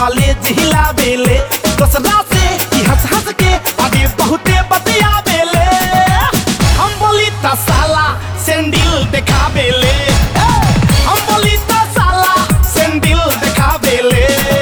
College हिला बेले दोसरा से ई हंस हंस के आगे बहुते बतिया बेले हम बोली त साला सेंडिल देखा बेले हम बोली त साला सेंडिल देखा बेले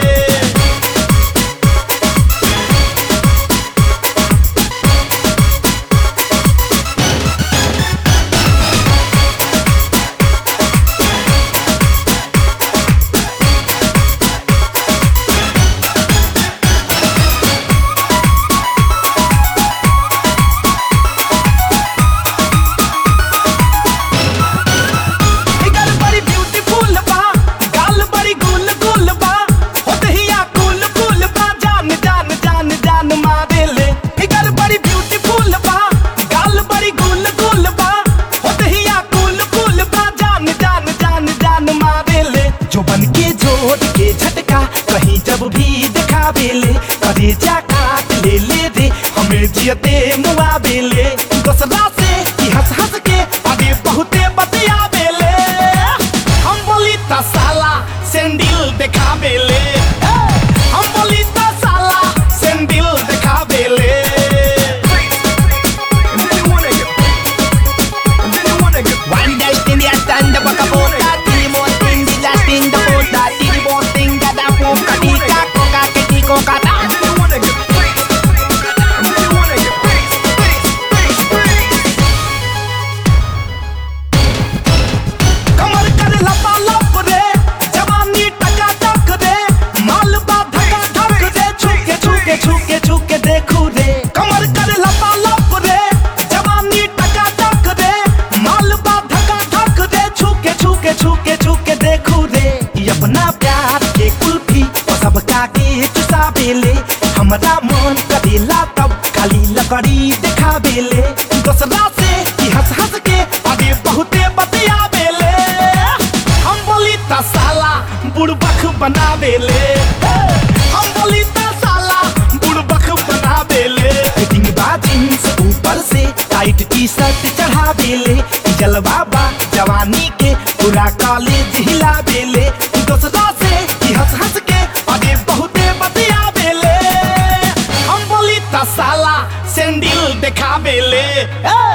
फिगर बड़ी ब्यूटीफुल बा गाल बड़ी गुल गुल बा होतहिया कुल कुल बा जान जान जान जान मारेले फिगर बड़ी ब्यूटीफुल बा गाल बड़ी गुल गुल बा होतहिया कुल कुल बा जान जान जान जान मारेले जो बन के जोड़ के झटका कहीं जब भी दिखावेले करे जा काट ले ले रे हमें जियते मुआ बेले दोसरा से ई हंस हंस के आगे बहुते बतिया बेले हम बोली त साला सेंडिल देखा बेले हम बोली त साला सेंडिल देखा बेले One dash in the stand up a bota, tiri mo ting di la ting da bota, tiri mo ting da da po ka di ka ko ka ke di ko ka da. कमर कर लपा लप रे जवानी टका टक रे माल बा धका धक रे छुके छुके छुके छुके देखू रे कमर कर लपा लप रे जवानी टका टक रे माल बा धका धक रे छुके छुके छुके छुके देखू रे ई अपना प्यार के कुल्फी और सबका के चुसा बेले हमरा मन करेला तब खाली लकड़ी दिखा बेले दोसरा से ई हंस हंस के आगे बहुते बतिया बेले हम बोली त साला बुड़बक बना बेले हम बोली त साला बुड़बक बना बेले फिटिंग बा जींस ऊपर से टाइट टी शर्ट चढ़ा बेले जलवा बा जवानी के पूरा कॉलेज हिला बेले दोसरा से ई हंस हंस के आगे बहुते बतिया बेले हम बोली त साला सेंडिल देखा बेले ए!